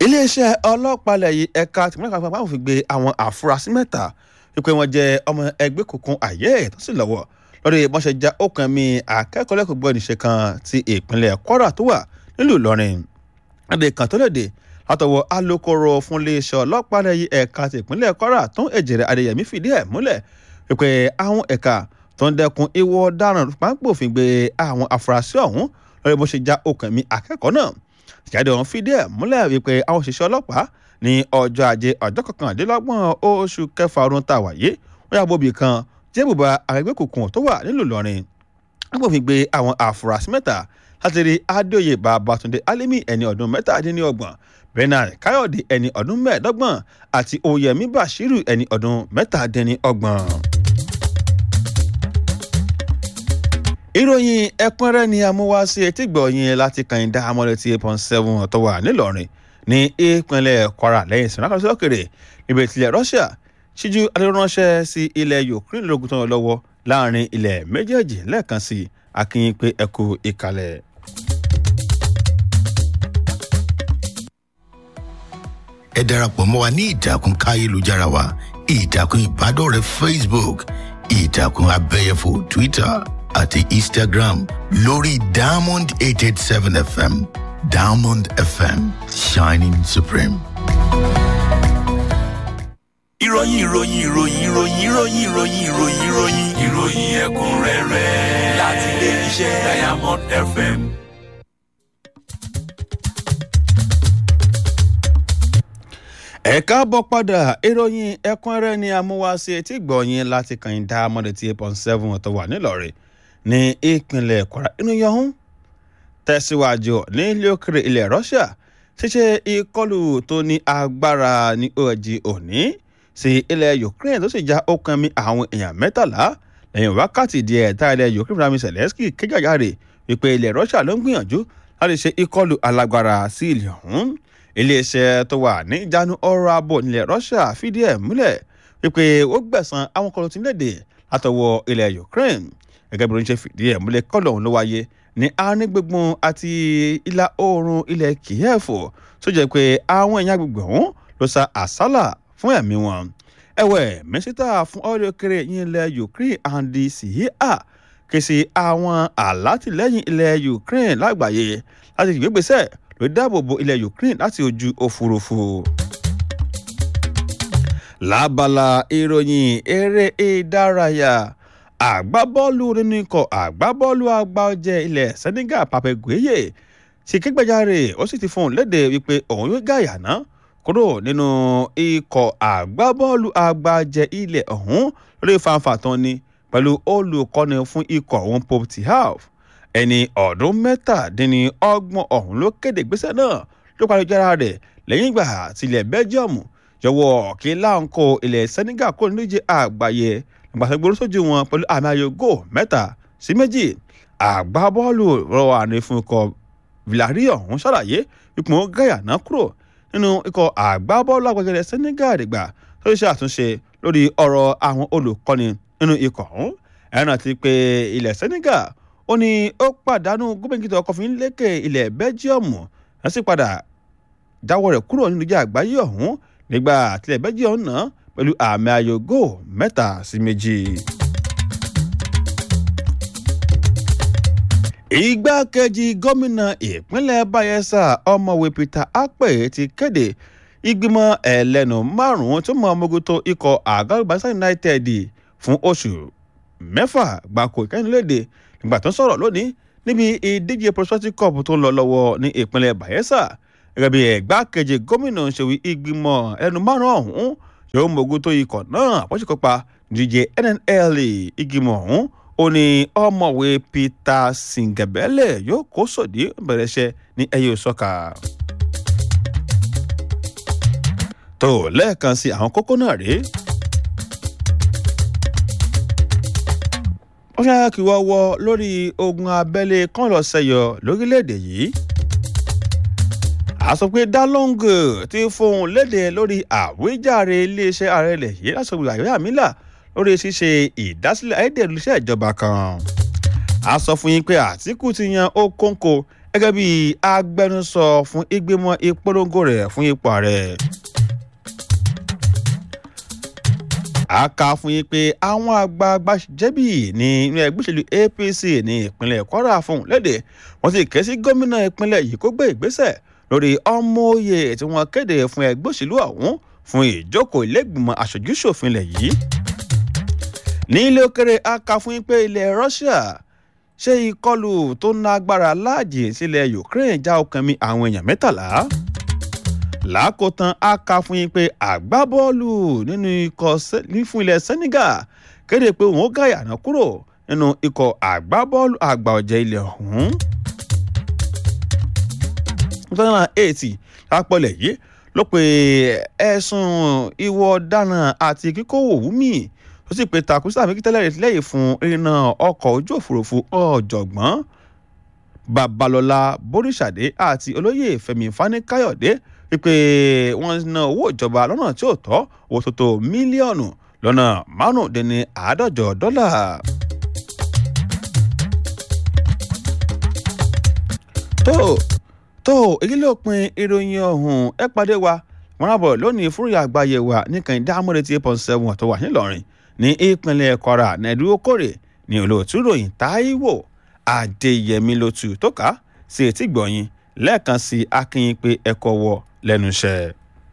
iléeṣẹ́ ọlọ́pàá ilẹ̀ yìí ẹ̀ka tìmọ́lẹ̀ kan pàápàá fi gbé àwọn àfúrásì mẹ́ta wípé wọ́n jẹ́ ọmọ ẹgbẹ́ kòkun àyè tó sì lọ́wọ́ lórí bọ́n já okùn mi akẹ́kọ̀ọ́ lẹ́kọ̀ọ́ gbọ́ níṣe kan ti ìpínlẹ̀ kwara tó wà nílùú ìlọrin adé kan tó léde látọwọ́ alūkkóró fún iléeṣẹ́ ọlọ́pàá ilẹ̀ yìí ẹ̀ka ti ìpínlẹ̀ kwara tó ń èjèrè adéyẹmí fìdí ẹ̀ múlẹ̀ wípé àwọn ẹ̀ka tó ń dẹ́kun ìwọ ọ̀daràn pápófin gbé àwọn afurasí ọ̀hún lórí bó ṣe já okùn mi akẹ́kọ̀ọ́ náà ìjáde ọ̀hún fìdí ẹ̀ múlẹ̀ wípé àwọn òṣìṣẹ́ ọlọ́pàá ní ọjọ́ ajé ọjọ́ kọkàndínlọ́gbọ̀n oṣù kẹfà ọdún tá a wà yé wọ́n yà bóbi kan jẹ́ bùbá àgbẹ̀gbẹ̀ kòkun tó wà nílùú ìlọrin pápófin gbé àwọn afurasí mẹ́ta láti rí adóye babatunde alimi ẹni ọdún mẹ́tàdínlọ́gbọ̀n bernard káyọ̀dé ẹni ọdún mẹ́ẹ̀ẹ́dọ́gbọ̀n àti oyèmí bashiru ẹni ọdún mẹ́tàdínlọ́gbọ̀n. ìròyìn ẹ̀kúnrẹ́rẹ́ ni amúwáṣí etí gbọ̀nyìn láti kàyìndá amọ̀lẹ́tì eight point seven tó wà nílọrin ní ìpínlẹ̀ kwara lẹ́yìn ìsìn lákàtúntì òkèrè níbi ìtìlẹ̀ russia ṣíjú adéránṣẹ́ sí ilẹ̀ ukraine lógun tó ń lọ lọ́wọ́ láàrin ilẹ̀ méjèèjì lẹ́ẹ̀kan sí akínyìn pé ẹ kú ìkàlẹ̀. ẹ darapọ̀ mọ́ wa ní ìtàkùn káyélujára wa ìtàkùn ìbádọ́rẹ̀ẹ́ facebook ìtàkùn abẹ́yẹfò twitter àti instagram lórí diamond eight eight seven fm diamond fm shining supreme. ìròyìn ìròyìn ìròyìn ìròyìn ìròyìn ìròyìn ìròyìn ìròyìn ìròyìn ẹ̀kúnrẹ́rẹ́ láti ilé iṣẹ́ diamond fm. ẹ káàbọ̀ padà ìròyìn ẹ̀kúnrẹ́rẹ́ ni amúwáṣí etí gbọ̀nyìn láti kàyìndá amọ̀lẹ́tì eight point seven tó wà nílọrin ní ìpínlẹ̀ kwara inú yọ̀hún tẹ̀síwájú ní ilé òkèrè ilẹ̀ russia ṣíṣe ìkọlù tó ní agbára ní òjì òní sí ilẹ̀ ukraine tó sì já okùn mi àwọn èèyàn mẹ́tàlá lẹ́yìn wákàtí díẹ̀ tá ilẹ̀ ukraine fúnra mi zelensky kéjàjáre wípé ilẹ̀ russia ló ń gbìyànjú láti ṣe ìkọlù alágbára sí ilẹ̀ ọ̀hún iléeṣẹ́ tó wà ní ìjánu ọrọ̀ abo nílẹ̀ russia fìdí ẹ̀ múlẹ̀ wípé ó gbẹ̀sán àwọn kọlù tí ń léde látọwọ́ ilẹ̀ ukraine gẹ́gẹ́ bí oníṣẹ́ fìdí ẹ̀ múlẹ̀ kọ́lọ̀ ọ̀hún ló wáyé ní àárín gbùngbùn àti ìlà oòrùn ilẹ̀ kiev tó jẹ́ pé àwọn èèyàn agbègbè ọ̀hún ló sa àsálà fún ẹ̀mí wọn. ẹ̀wẹ̀ mínísítà fún ọ̀rẹ́ òkèrè yín ilẹ̀ ukraine andy sihia ké sí àwọn alátìlẹ́yìn ilẹ̀ ukraine lágbàáyé láti gbégbèsè ló dáàbò bo ilẹ̀ ukraine láti ojú òfurufú lábala ìròyìn eré ìdárayá àgbábọ́ọ̀lù nínú ikọ̀ àgbábọ́ọ̀lù àgbà ọ̀jẹ̀ ilẹ̀ senegal pape gueye ti kégbèjáre ó sì ti fún un léde wípé òun yóò gàyà ná kúrò nínú ikọ̀ àgbábọ́ọ̀lù àgbà ọ̀jẹ̀ ilẹ̀ ọ̀hún lórí fanfa tán ni pẹ̀lú olùkọ́ni fún ikọ̀ ọ̀hún pope tihaf ẹni ọdún mẹ́tàdínní ọgbọ̀n ọ̀hún ló kéde ìgbésẹ̀ náà ló parí jára rẹ̀ lẹ́yìn ìgbà tilẹ̀ belgium jọ̀wọ́ kí láǹkó ilẹ̀ senegal kó nídìí àgbáyé ìgbàsẹ̀gbọ́n sójú wọn pẹ̀lú àmì ayò gò mẹ́ta sí méjì àgbábọ́ọ̀lù rọwà ní fún ikọ̀ villarreal ọ̀hún ṣàlàyé ipò gàyànà kúrò nínú ikọ̀ àgbábọ́ọ̀lù àgbẹ̀gẹ̀rẹ̀ senegal dìgbà tó ṣe àtúnṣe lórí ọ̀rọ̀ àwọn olùkọ́ni nínú ikọ̀ ọ̀hún ẹ̀rọ ti pé ilẹ̀ senegal ó ní ó pàdánù gómìnà ọkọ̀ fi ń lékè ilẹ̀ belgium wọ́n sì padà jáwọ́ rẹ̀ kúrò nínú ìjà àgbáyé ọ̀hún nígbà tilẹ̀ belgium náà pẹ̀lú àmì ayò góò mẹ́ta sí méjì. igbákejì gómìnà ìpínlẹ̀ bayelsa ọmọwé peter akpe ti kéde ìgbìmọ̀ ẹlẹ́nu márùn-ún tó mọ ọmọgótó ikọ̀ àgọ́gbàsá united fún oṣù mẹ́fà gbáko ìkẹ́nilédè nígbà tó ń sọ̀rọ̀ lónìí níbi ìdíje prospective cup tó ń lọ lọ́wọ́ ní ìpínlẹ̀ bayelsa gẹ́gẹ́ bí ẹ̀gbákejì gómìnà ṣèwí ìgbìmọ̀ ẹlẹ́nu márùn-ún ọ̀hún yóò mogun tó ikọ̀ náà bó ṣe kópa díje nnl ìgbìmọ̀ ọ̀hún ó ní ọmọwé peter singabele yóò kó sòdí bẹ̀rẹ̀ iṣẹ́ ní ẹyẹ òsọ́ka. tó lẹ́ẹ̀kan sí àwọn kókó náà rèé. ó ṣe kí wọ́n wọ lórí ogun abẹ́lé kan lọ sẹ́yọ lórílẹ̀‐èdè yìí a sọ pé dalong ti fohùn léde lórí àwíjàre iléeṣẹ́ ààrẹ ilẹ̀ yìí lásìkò àyè àmìlà lórí ṣíṣe ìdásílẹ̀ ayédèrú iṣẹ́ ìjọba kan. a sọ fún yín pé àtìkù ti yan okòǹkò gẹ́gẹ́ bí agbẹnusọ fún ìgbìmọ̀ ìpolongo rẹ̀ fún ipò ààrẹ. a kà fún yín pé àwọn àgbààgbà jẹ́bì ní inú ẹgbẹ́ òṣèlú apc ní ìpínlẹ̀ kwara fún léde wọ́n sì ké sí gómìnà ìpínlẹ̀ yìí kó gbé ìgbésẹ̀ lórí ọmọoyè tí wọ́n kéde fún ẹgbẹ́ òṣèlú ọ̀hún fún ìjókòó ilégbìmọ̀ aṣojúṣòfin ilẹ̀ yìí. ní ilé òkèrè a kà fún yín pé ilẹ̀ russia ṣe ìkọlù tó ná agbára láàjì sílẹ̀ ukraine já ọkàn mi àwọn èèyàn mẹ́tàlá lákòótán a kà fún yín pé àgbábọ́ọ̀lù nínú ikọ̀ fún ilẹ̀ senegal kéde pé òun ó gàyànà kúrò nínú ikọ̀ àgbábọ́ọ̀lù àgbà ọ̀jẹ̀ ilẹ̀ ọ̀hún. two thousand eight lápọ̀lẹ̀ yìí ló pe ẹ̀sùn ìwọ ọ̀daràn àti kíkówó wúmi tó sì pe takusa àfikítẹ́lẹ̀ lẹ́yìn fún irinà ọkọ̀ ojú òfurufú ọ̀jọ̀gbọ́n babalọ́lá boríṣàdé àti olóyè fẹmi fani-káyọ̀dé wípé wọ́n ná owó ìjọba lọ́nà tí ò tọ́ owó tó tó mílíọ̀nù lọ́nà márùndínní àádọ́jọ dọ́là. tó tó èyí ló pin ìròyìn ọ̀hún ẹ pàdé wa wọn rábọ̀ lónìí fúrúyà àgbáyé wa nìkan ìdámọ́rẹ́ tí eight point seven tó wà nílọrin ní ìpínlẹ̀ kwara nàìjíríà kórè ní olóòtú ròyìn táíwò adéyẹmí ló tu tó ká sí etí gbọ̀nyìn lẹ́ẹ̀kan sí akínyìn pé ẹ̀kọ́ wọ lẹ́nu iṣẹ́.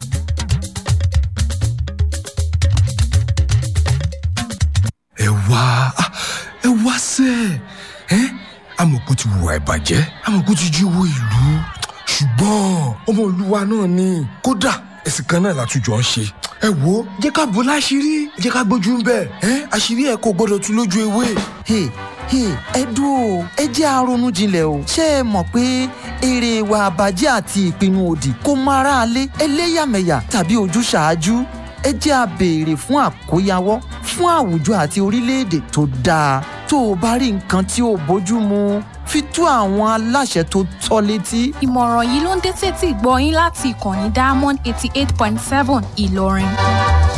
ẹ wá ẹ wá sẹ ẹ amọ̀kú ti wùwà ìbàjẹ́ amọ̀kú ti jí owó ìlú ṣùgbọ́n ọmọ olúwa náà ni kódà ẹ̀sìn kan náà látújọ ń ṣe ẹ wo jẹ́ ká bò láṣìírí jẹ́ ká gbójú ń bẹ̀ ẹ àṣírí ẹ̀ kò gbọ́dọ̀ tú lójú ewé. Hey, hey, ẹ dúró ẹ jẹ́ àrònú jinlẹ̀ o ṣé ẹ mọ̀ pé èrè ìwà àbàjẹ́ àti ìpinnu òdì kò mọ aráalé ẹlẹ́yàmẹ̀yà tàbí ojúṣàájú ẹ jẹ́ a béèrè fún àkóyawọ́ fún àwùjọ àti orílẹ̀-èdè tó dáa tó o bá rí nǹkan tí ò bójú mu fi tó àwọn aláṣẹ tó tọ́ létí. ìmọ̀ràn yìí ló ń dé sétí gbọ́ yín láti ìkànnì diamond eighty eight point seven ìlọrin.